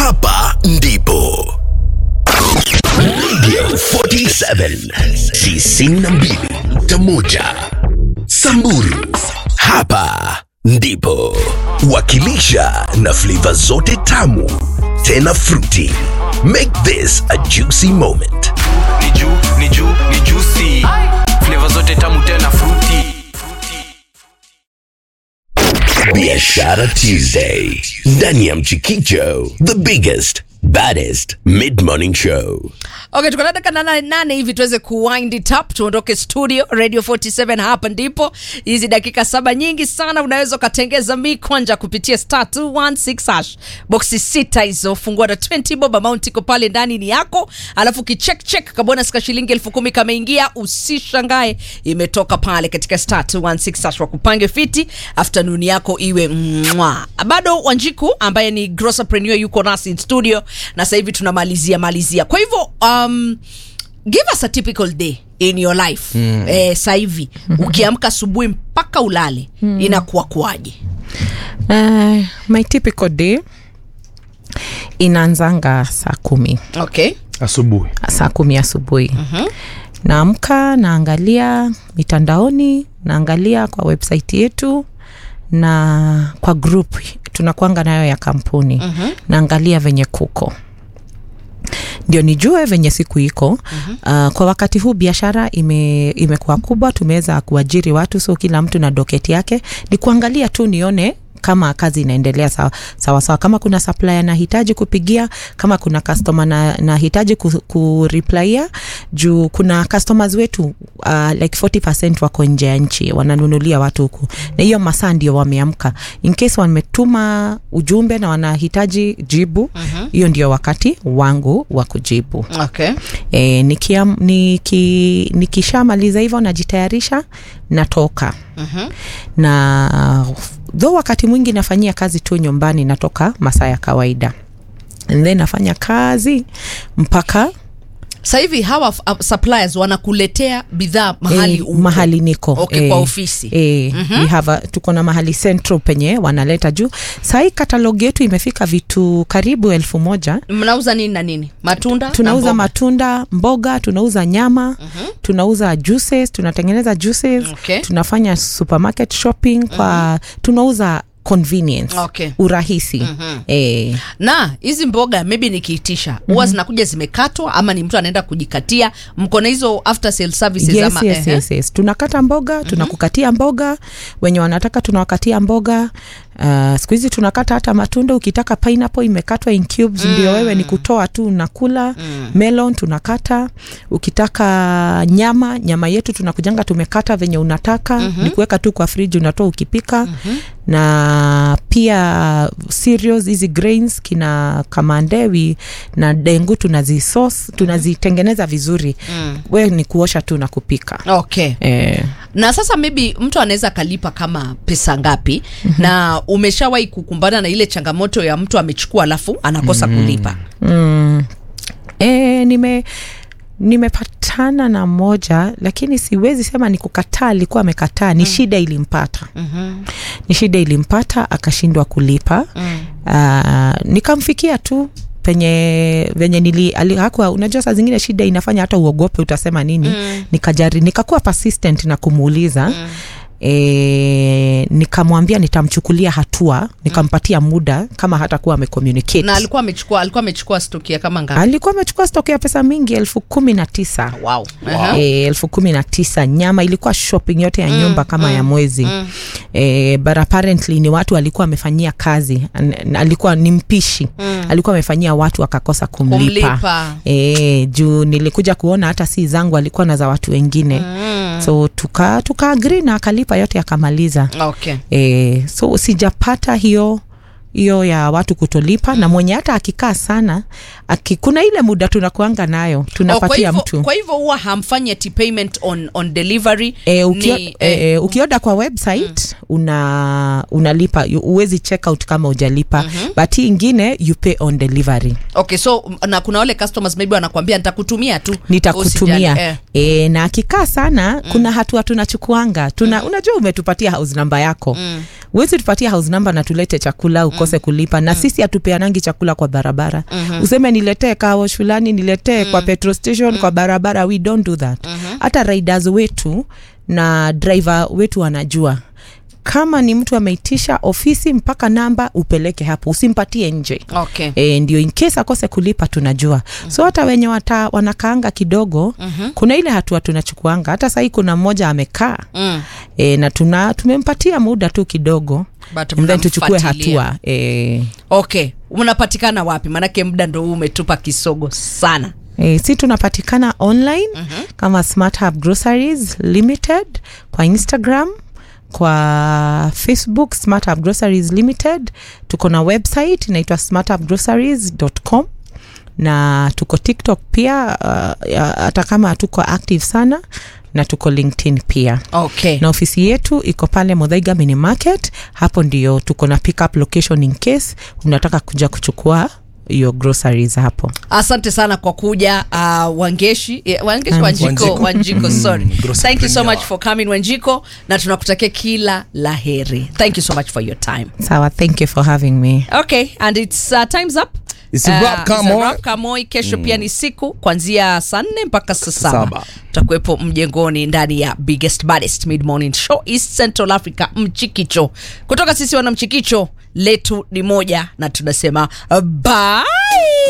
hapa ndipo Radio 47 92.1 Samburu, hapa ndipo wakilisha na flavor zote tamu tena fruity. Make this a juicy moment. ni juu ni juu ni juicy flavor zote tamu tena fruity Biashara Tuesday ndani ya Mchikicho, the biggest baddest mid-morning show. okay tuko na dakika nane nane hivi tuweze kuwind it up tuondoke studio radio 47 hapa ndipo hizi dakika saba nyingi sana unaweza ukatengeza mikwanja kupitia star 216 hash boxi sita hizo fungua na 20 bob amount iko pale ndani ni yako alafu kicheck check kabonus ka shilingi elfu kumi kameingia usishangae imetoka pale katika star 216 hash wakupange fiti afternoon yako iwe mwa bado wanjiku ambaye ni grossopreneur yuko nasi in studio na sasa hivi tunamalizia malizia kwa hivyo um, give us a typical day in your life mm. eh, sasa hivi ukiamka asubuhi mpaka ulale mm. inakuwa kuaje Uh, my typical day inaanzanga saa kumi okay asubuhi saa kumi asubuhi mm-hmm. naamka naangalia mitandaoni naangalia kwa website yetu na kwa group tunakwanga nayo ya kampuni mm-hmm. naangalia venye kuko ndio nijue venye siku iko mm-hmm. uh, kwa wakati huu biashara ime, imekuwa kubwa tumeweza kuajiri watu so kila mtu na doketi yake ni kuangalia tu nione kama kazi inaendelea sawa sawa, sawa. kama kuna supplier nahitaji kupigia kama kuna customer na nahitaji ku, kureplaia juu kuna customers wetu uh, like 40 wako nje ya nchi wananunulia watu huku na hiyo masaa ndio wameamka in case wametuma ujumbe na wanahitaji jibu hiyo uh-huh. ndio wakati wangu wa kujibu okay e, nikia, niki, nikishamaliza hivyo najitayarisha natoka Mhm. na dho wakati mwingi nafanyia kazi tu nyumbani natoka masaa ya kawaida and then nafanya kazi mpaka sasa hivi hawa uh, suppliers wanakuletea bidhaa mahali eh, uko. mahali niko Okay, kwa ofisi. eh, mm-hmm. we have a, tuko na mahali central penye wanaleta juu sahii katalog yetu imefika vitu karibu elfu moja mnauza nini na nini matunda tunauza na mboga? matunda mboga tunauza nyama uh-huh. tunauza juices tunatengeneza juices Okay. tunafanya supermarket shopping kwa uh-huh. tunauza convenience Okay. urahisi uh-huh. eh, na hizi mboga maybe nikiitisha huwa mm-hmm. zinakuja zimekatwa ama ni mtu anaenda kujikatia mko na hizo after sale services yes, ama yes, ehe? yes, yes. tunakata mboga tunakukatia mboga wenye wanataka tunawakatia mboga uh, siku hizi tunakata hata matunda ukitaka pineapple imekatwa in cubes mm. ndio wewe ni kutoa tu unakula mm. melon tunakata ukitaka nyama nyama yetu tunakujanga tumekata venye unataka mm-hmm. ni kuweka tu kwa friji unatoa ukipika mm-hmm. na pia cereals hizi grains kina kamandewi na dengu tunazisos tunazitengeneza vizuri mm. we ni kuosha tu na kupika okay eh, na sasa maybe mtu anaweza akalipa kama pesa ngapi mm-hmm. na umeshawahi kukumbana na ile changamoto ya mtu amechukua alafu anakosa mm-hmm. kulipa mm, e, nime nimepatana na moja lakini siwezi sema ni kukataa alikuwa amekataa ni mm. shida ilimpata mm-hmm. ni shida ilimpata akashindwa kulipa mm. uh, nikamfikia tu penye venye nili ali- hakuwa unajua saa zingine shida inafanya hata uogope utasema nini mm. nikajari nikakuwa persistent na kumuuliza mm E, nikamwambia nitamchukulia hatua nikampatia muda kama hata kuwa amecommunicate na alikuwa amechukua alikuwa amechukua stoki ya kama ngapi alikuwa amechukua stoki ya pesa mingi elfu kumi na tisa wow. wow. e, elfu kumi na tisa nyama ilikuwa shopping yote ya nyumba kama ya mwezi mm. e, but apparently ni watu alikuwa amefanyia kazi An- alikuwa ni mpishi mm. alikuwa amefanyia watu akakosa kumlipa, Kumlipa. E, juu nilikuja kuona hata si zangu alikuwa na za watu wengine mm. so tuka, tuka agree na akalipa yote akamaliza okay e, so sijapata hiyo hiyo ya watu kutolipa mm. na mwenye hata akikaa sana aki, kuna ile muda tunakuanga nayo Oh, kwa tunapatia hivyo- mtu kwa hivyo huwa hamfanyi ati payment on, on delivery E, ukio, ni, e, eh, e, ukioda kwa website mm. una unalipa You- huwezi check out kama ujalipa mm-hmm. but hii ingine you pay on delivery okay so na kuna wale customers maybe wanakwambia nitakutumia tu nitakutumia Usijali, eh. e, na akikaa sana mm. kuna hatua tunachukuanga tuna mm. unajua umetupatia house namba yako mm. uwezi tupatia house namba na tulete chakula ukose mm. kulipa na mm. sisi hatupeanangi chakula kwa barabara mm-hmm. useme niletee kawosh fulani niletee mm. kwa petrol station mm. kwa barabara we don't do that hata mm-hmm. riders wetu na driver wetu wanajua kama ni mtu ameitisha ofisi mpaka namba upeleke hapo usimpatie nje Okay. e, ndio in case akose kulipa tunajua mm-hmm. so hata wenye wata, wanakaanga kidogo mm-hmm. kuna ile hatua tunachukuanga hata sahii kuna mmoja amekaa Mm. e, na tuna tumempatia muda tu kidogo But and then tuchukue mnamfuatilia. hatua e, okay unapatikana wapi maanake muda ndo huu umetupa kisogo sana E, si tunapatikana online mm-hmm. kama smart hub groceries limited kwa instagram kwa facebook smart hub groceries limited tuko na website inaitwa smarthubgroceries.com na tuko tiktok pia uh, ya- hata kama hatuko active sana na tuko linkedin pia okay na ofisi yetu iko pale modhaiga mini market hapo ndio tuko na pickup location in case unataka kuja kuchukua hiyo groceries hapo asante sana kwa kuja uh, wangeshi yeah, wangeshi wanjiko Wanjiko. wanjiko sorry grocery thank you so premier. much for coming wanjiko na tunakutakia kila la heri thank you so much for your time sawa thank you for having me okay and its uh, times up It's a wrap, Uh, come it's a on. wrap, come on. kesho pia ni siku kuanzia saa nne mpaka saa saba Saba. tutakuwepo mjengoni ndani ya biggest baddest mid morning show east central africa mchikicho kutoka sisi wana mchikicho letu ni moja na tunasema bye